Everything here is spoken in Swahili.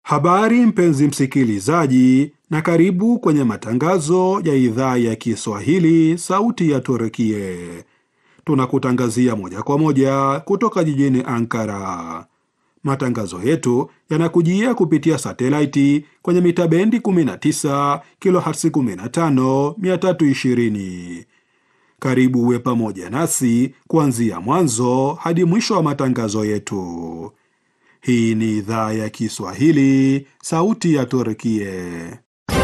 Habari mpenzi msikilizaji, na karibu kwenye matangazo ya idhaa ya Kiswahili sauti ya Turkie. Tunakutangazia moja kwa moja kutoka jijini Ankara. Matangazo yetu yanakujia kupitia satelaiti kwenye mita bendi 19 kilohertz 15 320. Karibu uwe pamoja nasi kuanzia mwanzo hadi mwisho wa matangazo yetu. Hii ni idhaa ya Kiswahili, sauti ya Turkie.